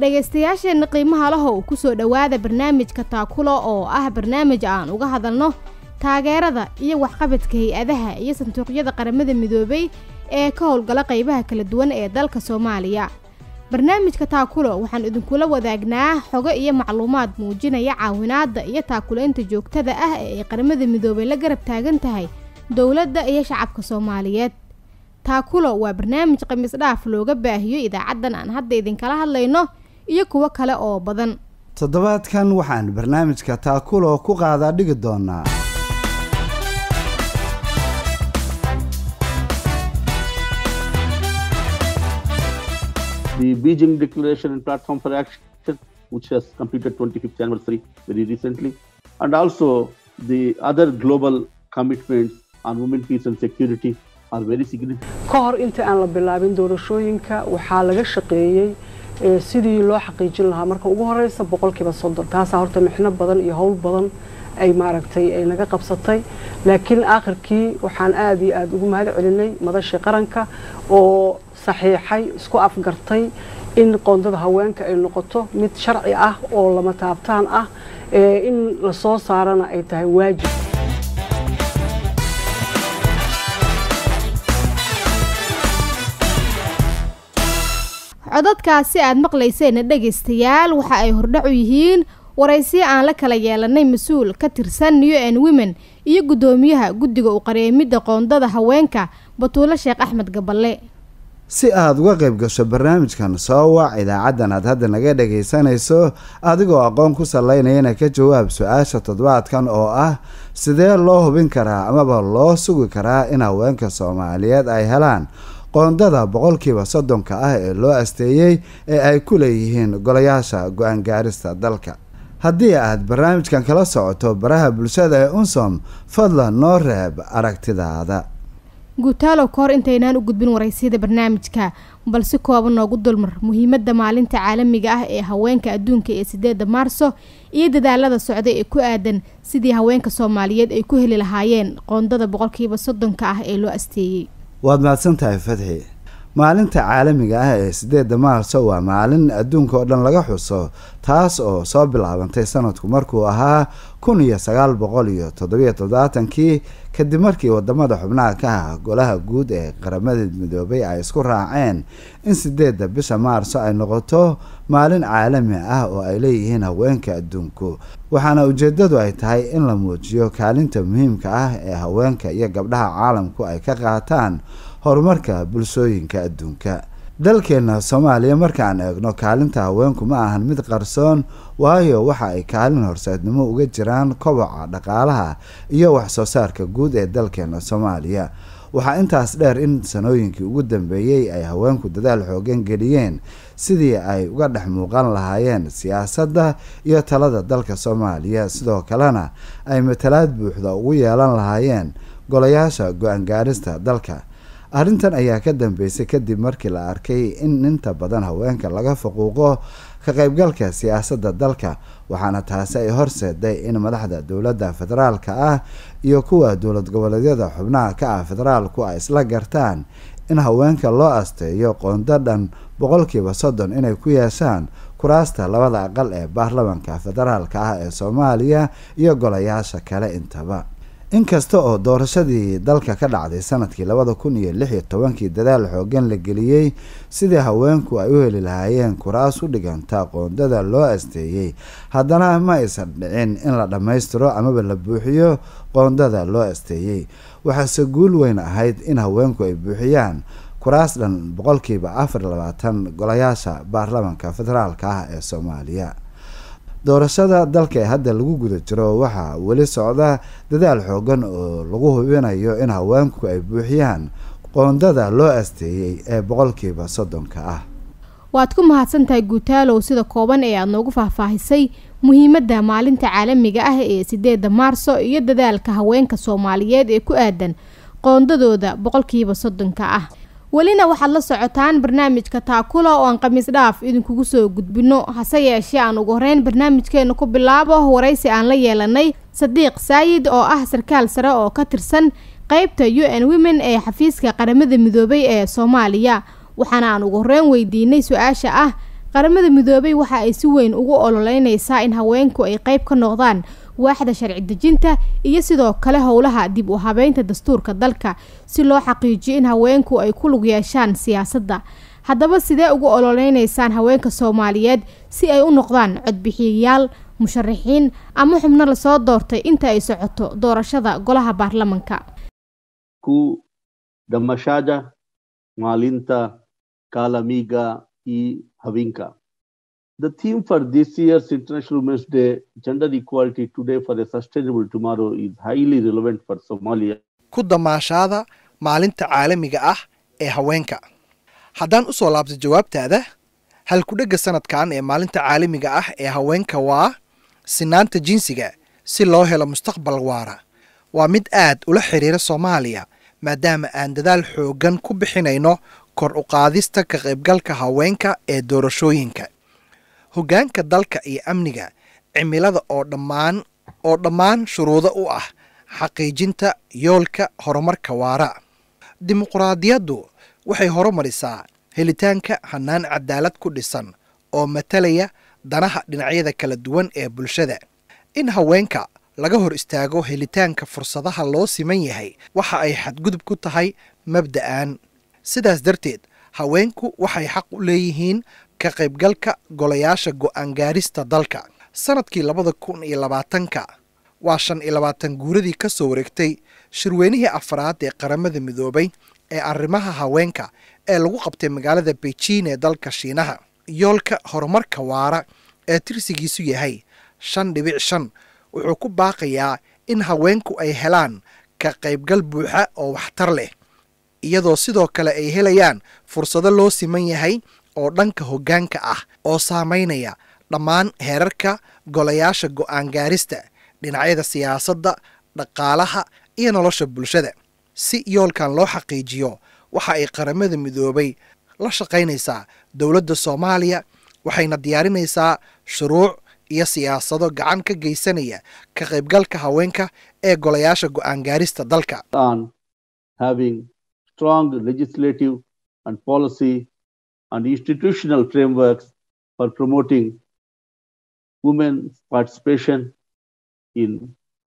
dhegaystayaasheenna qiimaha lahow kusoo dhowaada barnaamijka taakulo oo ah barnaamij aan uga hadalno taageerada iyo waxqabadka hay-adaha iyo sanduuqyada qaramada midoobay ee ka howlgala qaybaha kala duwan ee dalka soomaaliya barnaamijka taakulo waxaan idinkula wadaagnaa xogo iyo macluumaad muujinaya caawinaadda iyo taakulaynta joogtada ah ee ay qaramada midoobay la garab taagan tahay dowladda iyo shacabka soomaaliyeed taakulo waa barnaamij khamiis dhaaf looga baahiyo idaacaddan aan hadda idinkala hadlayno iyo kuwo kale oo badan toddobaadkan waxaan barnaamijka taakulo ku qaadaa dhigi doonaa the Beijing Declaration and Platform for Action, which has completed 25th anniversary very recently, and also the other global commitments on women, peace and security are very significant. ka hor inta aan la bilaabin doorashooyinka waxaa laga shaqeeyey ee sidii loo xaqiijin lahaa marka ugu horeysa boqolkiiba soddon taasaa horta mixno badan iyo howl badan ay maaragtay ay naga qabsatay laakiin aakhirkii waxaan aada iyo aada ugu mahad celinay madashii qaranka oo saxiixay isku afgartay in qoondada haweenka ay noqoto mid sharci ah oo lama taabtaan ah ee in lasoo saarana ay tahay waajib codadkaasi aad maqlayseenna dhegaystayaal waxa ay hordhac u yihiin waraysiyo aan la kala yeelanay mas-uul ka tirsan new n women iyo guddoomiyaha guddiga u qareemidda qoondada haweenka batuulo sheekh axmed gaballe si aada uga qayb gasho barnaamijkan soo wac idaacaddan aad hadda naga dhagaysanayso adigoo aqoon ku salaynayana ka jawaab su-aasha toddobaadkan oo ah sidee loo hubin karaa amaba loo sugi karaa in haweenka soomaaliyeed ay helaan qoondada boqolkiiba soddonka ah ee loo asteeyey ee ay ku leeyihiin golayaasha go-aan gaarista dalka haddii aad barnaamijkan kala socoto baraha bulshada ee unsom fadlan noo reeb aragtidaada guutaalow ka hor intaynaan u gudbin waraysiyada barnaamijka balse kooban noogu dulmar muhiimadda maalinta caalamiga ah ee haweenka adduunka ee sideedda maarso iyo dadaalada socda ee ku aadan sidii haweenka soomaaliyeed ay ku heli lahaayeen qoondada boqolkiiba soddonka ah ee loo asteeyey waad mahadsan tahay fadxi maalinta caalamiga ah ee sideedda maarso waa maalin adduunka oo dhan laga xuso taas oo soo bilaabantay sanadku markuu ahaa kun iyo sagaal boqol iyo toddobiyo toddobaatankii kadib markii wadamada xubnaha ka ah golaha guud ee qaramada midoobay ay isku raaceen in sideedda bisha maarso ay noqoto maalin caalami ah oo ay leeyihiin haweenka adduunku waxaana ujeedadu ay tahay in la muujiyo kaalinta muhiimka ah ee haweenka iyo gabdhaha caalamku ay ka qaataan horumarka bulshooyinka adduunka dalkeenna soomaaliya markaan eegno kaalinta haweenku ma ahan mid qarsoon waayo waxa ay kaalin horseednimo uga jiraan koboca dhaqaalaha iyo waxsoo saarka guud ee dalkeena soomaaliya waxaa intaas dheer in sanooyinkii ugu dambeeyey ay haweenku dadaal xoogan geliyeen sidii ay uga dhex muuqan lahaayeen siyaasadda iyo talada dalka soomaaliya sidoo kalena ay matalaad buuxda ugu yeelan lahaayeen golayaasha go-aan gaarista dalka arrintan ayaa ka dambeysay kadib markii la arkay in inta badan haweenka laga faquuqo ka qaybgalka siyaasadda dalka waxaana taasi ay horseeday in madaxda dowladda federaalka ah iyo kuwa dowlad goboleedyada xubnaha ka ah federaalku ay isla gartaan in haweenka loo asteeyo qoonda dhan boqolkiiba soddon inay ku yeeshaan kuraasta labada aqal ee baarlamanka federaalka ah ee soomaaliya iyo golayaasha kale intaba inkasta oo doorashadii dalka ka dhacday sanadkii labada kun iyo lix iyo tobankii dadaal xoogan la geliyey sidii haweenku ay u heli lahaayeen kuraas u dhiganta qoondada loo asteeyey haddana ma aysan dhicin in la dhammaystiro amaba la buuxiyo qoondada loo asteeyey waxaase guul weyn ahayd in haweenku ay buuxiyaan kuraas dhan boqolkiiba afar labaatan golayaasha baarlamanka federaalka ah ee soomaaliya doorashada dalka ee hadda lagu guda jiro waxaa weli socda dadaal xoogan oo lagu hubinayo in haweenku ay buuxiyaan qoondada loo asteeyey ee boqolkiiba soddonka ah waad ku mahadsantahay guutaalow sida kooban ee aada noogu faahfaahisay muhiimadda maalinta caalamiga ah ee sideedda maarso iyo dadaalka haweenka soomaaliyeed ee ku aadan qoondadooda boqolkiiba soddonka ah welina waxaad la socotaan barnaamijka taakula oo aan khamiis dhaaf idinkugu soo gudbino hase yeeshee aan ugu horeyn barnaamijkeena ku bilaabo waraysi aan la yeelanay sadiiq saayid oo ah sarkaal sare oo ka tirsan qeybta u n women ee xafiiska qaramada midoobay ee soomaaliya waxaana aan ugu horeyn weydiinay su-aasha ah qaramada midoobay waxa ay si weyn ugu ololeynaysaa in haweenku ay qayb ka noqdaan waaxda sharci dejinta iyo sidoo kale howlaha dib u habeynta dastuurka dalka si loo xaqiijiyo in haweenku ay ku lug yeeshaan siyaasadda haddaba sidee ugu ololeynaysaan haweenka soomaaliyeed si ay u noqdaan codbixiyayaal musharaxiin ama xubno lasoo doortay inta ay socoto doorashada golaha baarlamanka ku damashaja maalinta kalamiga i havinka The theme for this year's International Women's Day, Gender Equality Today for a Sustainable Tomorrow, is highly relevant for Somalia. ku damaashaada maalinta caalamiga ah ee haweenka haddaan u soo laabto jawaabtaada halkudhegga sanadkan ee maalinta caalamiga ah ee haweenka waa sinaanta jinsiga si loo helo mustaqbal waara waa mid aad ula xidhiira soomaaliya maadaama aan dadaal xooggan ku bixinayno kor u qaadista ka qaybgalka haweenka ee doorashooyinka hoggaanka dalka iyo amniga cimilada oo dhammaan oo dhammaan shuruudo u ah xaqiijinta yoolka horumarka waara dimuqraadiyaddu waxay horumarisaa helitaanka hannaan cadaalad ku dhisan oo matalaya danaha dhinacyada kala duwan ee bulshada in haweenka laga hor istaago helitaanka fursadaha loo siman yahay waxa ay xadgudub ku tahay mabda'an sidaas darteed haweenku waxay xaq u leeyihiin ka qaybgalka golayaasha go'aan gaarista dalka sannadkii labada kun iyo labaatanka waa shan iyo labaatan guuradii ka soo wareegtay shirweynihii afraad ee qaramada midoobay ee arrimaha haweenka ee lagu qabtay magaalada beijing ee dalka shiinaha yoolka horumarka waara ee tirsigiisu yahay shan dhibic shan wuxuu ku baaqayaa in haweenku ay helaan ka qaybgal buuxa oo waxtar leh iyadoo sidoo kale ay helayaan fursado loo siman yahay oo dhanka hoggaanka ah oo saamaynaya dhammaan heerarka golayaasha go'aan gaarista dhinacyada siyaasadda dhaqaalaha iyo nolosha bulshada si yoolkan loo xaqiijiyo waxa ay qaramada midoobay la shaqaynaysaa dowladda soomaaliya waxayna diyaarinaysaa shuruuc iyo siyaasado gacan ka geysanaya ka qaybgalka haweenka ee golayaasha go'aan gaarista dalka on having strong legislative and policy and institutional frameworks for promoting women's participation in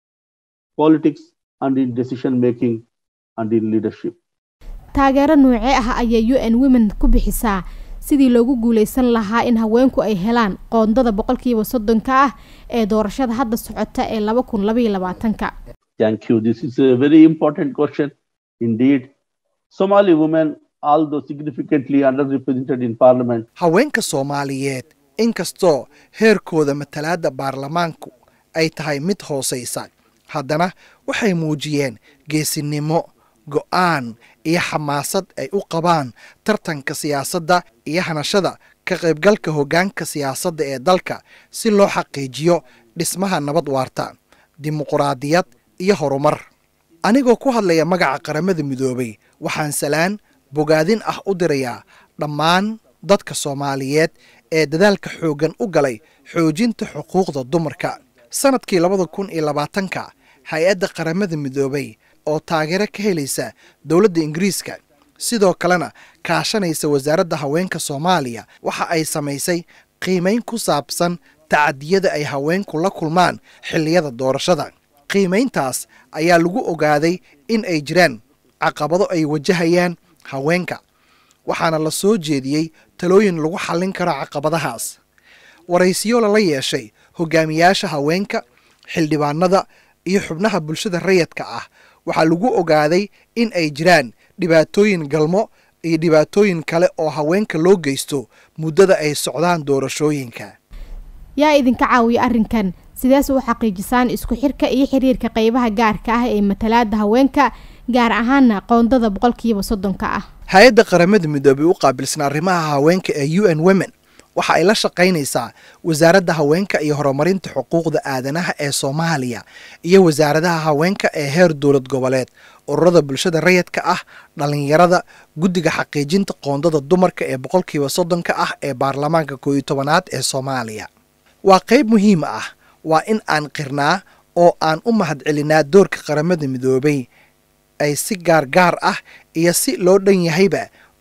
politics and in decision making and in leadership. taageero noocee ah ayay u n women ku bixisaa sidii loogu guuleysan lahaa in haweenku ay helaan qoondada boqolkiiba soddonka ah ee doorashada hadda socota ee laba kun labaiyo labaatanka Thank you. This is a very important question indeed. Somali women, although significantly underrepresented in parliament, haweenka soomaaliyeed inkastoo heerkooda matalaadda baarlamaanku ay tahay mid hoosaysa haddana waxay muujiyeen geesinimo go'aan iyo xamaasad ay u qabaan tartanka siyaasadda iyo hanashada ka qaybgalka hoggaanka siyaasadda ee dalka si loo xaqiijiyo dhismaha nabad waarta dimuquraadiyad iyo horumar anigoo ku hadlaya magaca qaramada midoobay waxaan salaan bogaadin ah u dirayaa dhammaan dadka soomaaliyeed ee dadaalka xooggan u galay xoojinta xuquuqda dumarka sannadkii labada kun iyo labaatanka hay-adda qaramada midoobay oo taageero ka helaysa dowladda ingiriiska sidoo kalena kaashanaysa wasaaradda haweenka soomaaliya waxa ay samaysay qiimayn ku saabsan tacadiyada ay haweenku la kulmaan xilliyada doorashada qiimayntaas ayaa lagu ogaaday in ay jiraan caqabado ay wajahayaan haweenka waxaana la soo jeediyey talooyin lagu xallin karo caqabadahaas waraysiyo lala yeeshay hogaamiyaasha haweenka xildhibaanada iyo xubnaha bulshada rayadka ah waxaa lagu ogaaday in ay jiraan dhibaatooyin galmo iyo dhibaatooyin kale oo haweenka loo geysto muddada ay socdaan doorashooyinka yaa idinka caawiya arrinkan sidees u xaqiijisaan isku xirka iyo xiriirka qeybaha gaarka ah ee matalaada haweenka gaar ahaana qoondada boqolkiiba soddonka ah hay-adda qaramada midoobay u qaabilsan arrimaha haweenka ee u n women waxa ay la shaqaynaysaa wasaaradda haweenka iyo horumarinta xuquuqda aadanaha ee soomaaliya iyo wasaaradaha haweenka ee heer dowlad goboleed ururada bulshada rayadka ah dhallinyarada guddiga xaqiijinta qoondada dumarka ee boqolkiiba soddonka ah ee baarlamaanka kooiyo tobanaad ee soomaaliya waa qayb muhiim ah waa in aan qirnaa oo aan u mahadcelinaa doorka qaramada midoobay ay si gaar gaar ah iyo si loo dhan yahayba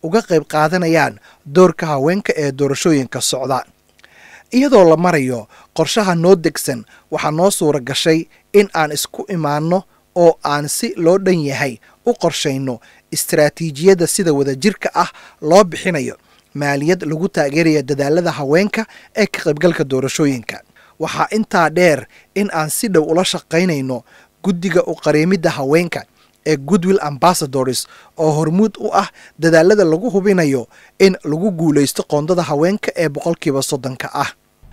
uga qayb qaadanayaan doorka haweenka ee doorashooyinka socda iyadoo la marayo qorshaha noo degsan waxaa noo suura gashay in aan isku imaanno oo aan si loo dhan yahay u qorshayno istaraatiijiyadda sida wadajirka ah loo bixinayo maaliyad lagu taageeraya dadaalada haweenka ee ka qaybgalka doorashooyinka waxaa intaa dheer in aan si dhow ula shaqaynayno guddiga u qareemidda haweenka ee goodwill ambassadors oo hormuud u ah dadaalada lagu hubinayo in lagu guulaysto qoondada haweenka ee boqolkiiba soddonka ah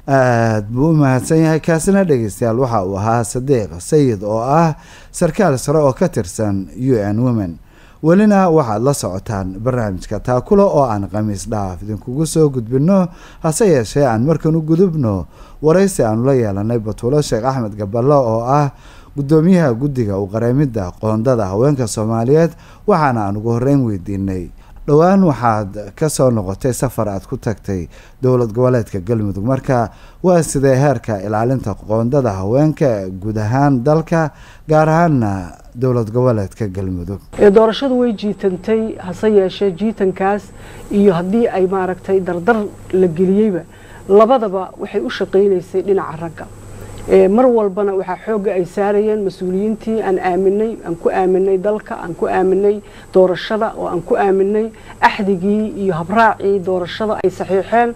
aad buu u mahadsan yahay kaasina dhegeystayaal waxa uu ahaa sadiiq sayid oo ah sarkaal sare oo ka tirsan u n women welina waxaad la socotaan barnaamijka taakulo oo aan khamiis dhaaf idinkugu soo gudbinno hase yeeshee aan markan u gudubno waraysi aanu la yeelanay batuulo sheekh axmed gaballo oo ah guddoomiyaha guddiga u qareemidda qoondada haweenka soomaaliyeed waxaana aan ugu horreyn weydiinay dhowaan waxaad ka soo noqotay safar aad ku tagtay dowlad goboleedka galmudug marka waa sidee heerka ilaalinta qoondada haweenka guud ahaan dalka gaar ahaanna dowlad goboleedka galmudug doorashadu way jiitantay hase yeeshee jiitankaas iyo haddii ay maaragtay dardar la geliyeyba labadaba waxay u shaqaynaysay dhinaca ragga mar walbana waxaa xoogga ay saarayeen mas-uuliyiintii aan aaminay aan ku aaminay dalka aan ku aaminay doorashada oo aan ku aaminay axdigii iyo habraacii doorashada ay saxiixeen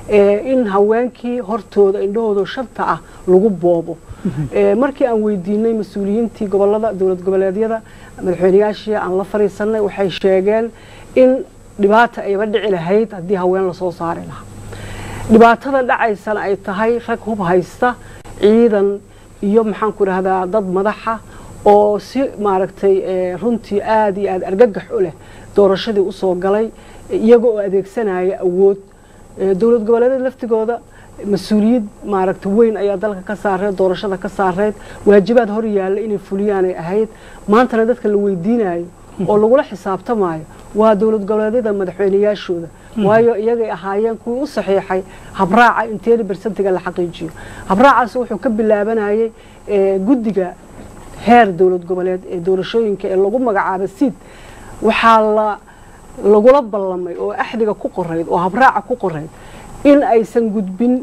in haweenkii hortooda indhahooda shanta ah lagu boobo markii aan weydiinay mas-uuliyiintii gobolada dowlad goboleedyada madaxweyneyaashii aan la fariisanay waxay sheegeen in dhibaata ayba dhici lahayd haddii haween lasoo saari lahaa dhibaatada dhacaysana ay tahay rag hub haysta ciidan iyo maxaan ku idhahdaa dad madaxa oo si maaragtay runtii aada iyo aada argagax u leh doorashadii usoo galay iyaga oo adeegsanaya awood dowlad goboleedyada laftigooda mas-uuliyad maaragta weyn ayaa dalka ka saareed doorashada ka saareed waajibaad hor yaalla inay fuliyaanay ahayd maantana dadka la weydiinayo oo lagula xisaabtamayo waa dowlad goboleedyada madaxweyneyaashooda waayo iyagay ahaayeen kuwii u saxiixay habraaca in teni bersentiga la xaqiijiyo habraacaas wuxuu ka bilaabanayay guddiga heer dowlad goboleed ee doorashooyinka ee lagu magacaabay siid waxaa la lagula ballamay oo axdiga ku qorayd oo habraaca ku qorayd in aysan gudbin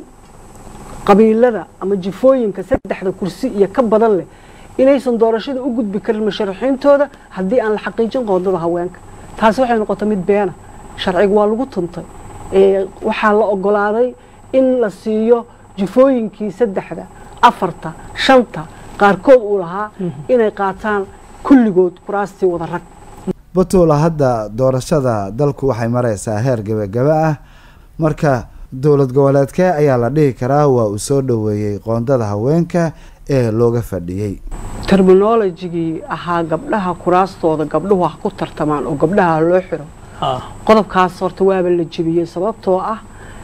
qabiilada ama jifooyinka saddexda kursi iyo ka badan leh inaysan doorashada u gudbi karin musharaxiintooda haddii aan la xaqiijin qoondada haweenka taasi waxay noqotay mid beena sharciga waa lagu tuntay waxaa la ogolaaday in la siiyo jifooyinkii saddexda afarta shanta qaarkood uu lahaa inay qaataan kulligood kuraastii wada rag batuula hadda doorashada dalku waxay maraysaa heer gebagaba ah marka dowlad goboleedkee ayaa la dhihi karaa waa uu soo dhoweeyey qoondada haweenka ee looga fadhiyey terminolojigii ahaa gabdhaha kuraastooda gabdhuhu ha ku tartamaan oo gabdhaha loo xiro qodobkaas horta waaba la jebiyey sababtoo ah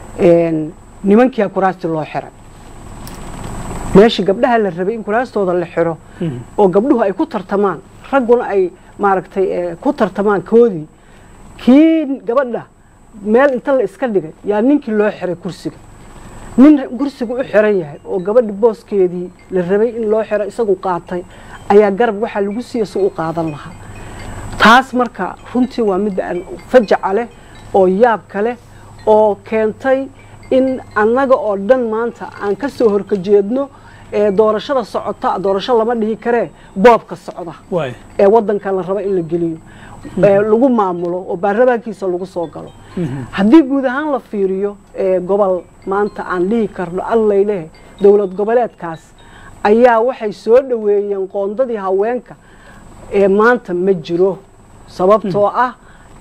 nimankiia kuraastii loo xiray meeshii gabdhaha la rabay in kuraastooda la xiro oo gabdhuhu ay ku tartamaan ragguna ay maaragtay ku tartamaan koodii kii gabadha meel inta la iska dhigay yaa ninkii loo xiray kursiga nin kursiga u xiran yahay oo gabadhi booskeedii la rabay in loo xiro isagu qaatay ayaa garab waxaa lagu siiya si u qaadan lahaa taas marka runtii waa midda fajaca leh oo yaabka leh oo keentay in annaga oo dhan maanta aan ka soo horkajeedno doorashada socota doorasho lama dhihi karee boobka socda ee wadanka la rabo in la geliyo lagu maamulo oo baarlamaankiisa lagu soo galo haddii guud ahaan la fiiriyo gobol maanta aan dhihi karno allayleh dowlad goboleedkaas ayaa waxay soo dhoweeyeen qoondadii haweenka ee maanta ma jiro sababtoo ah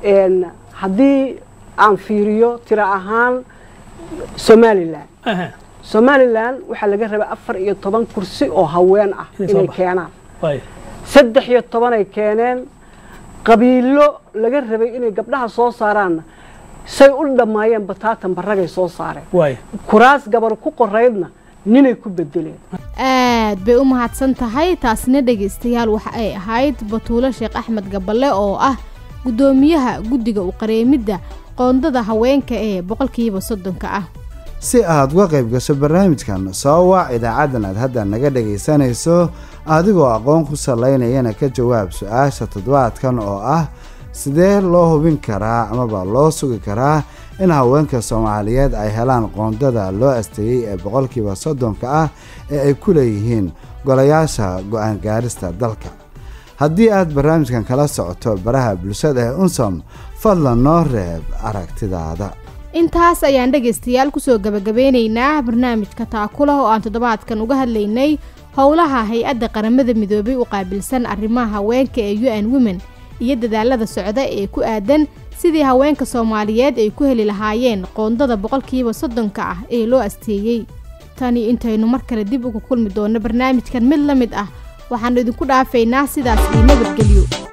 haddii aan fiiriyo tiro ahaan somalilan somalilan waxaa laga rabay afar iyo toban kursi oo haween ah inay keenaan saddex iyo tobanay keeneen qabiilo laga rabay inay gabdhaha soo saaraanna say u dhammaayeen bataatan baragay soo saareen kuraas gabar ku qoraydna ninay ku bedeleen aad bay u mahadsan tahay taasina dhegaystayaal waxa ay ahayd batuulo sheekh axmed gaballe oo ah guddoomiyaha guddiga u qareemidda qoondada haweenka ee boqolkiiba soddonka ah si aad uga qayb gasho barnaamijkan soo wac idaacaddan aad hadda naga dhagaysanayso adigoo aqoon ku salaynayana ka jawaab su-aasha toddobaadkan oo ah sidee loo hubin karaa amaba loo sugi karaa in haweenka soomaaliyeed ay helaan qoondada loo asteeyey ee boqolkiiba soddonka ah ee ay ku leeyihiin golayaasha go-aan gaarista dalka haddii aad barnaamijkan kala socoto baraha bulshada ee unsom fadlan noo reeb aragtidaada intaas ayaan dhegaystayaal kusoo gabagabeynaynaa barnaamijka taakula oo aan toddobaadkan uga hadlaynay howlaha hay-adda qaramada midoobay u qaabilsan arrimaha haweenka ee u n women iyo dadaalada socda ee ku aadan sidii haweenka soomaaliyeed ay ku heli lahaayeen qoondada boqolkiiba soddonka ah ee loo asteeyey tani intaynu mar kale dib uga kulmi doonno barnaamijkan mid la mid ah waxaannu idinku dhaafaynaa sidaas iyo nabadgelyo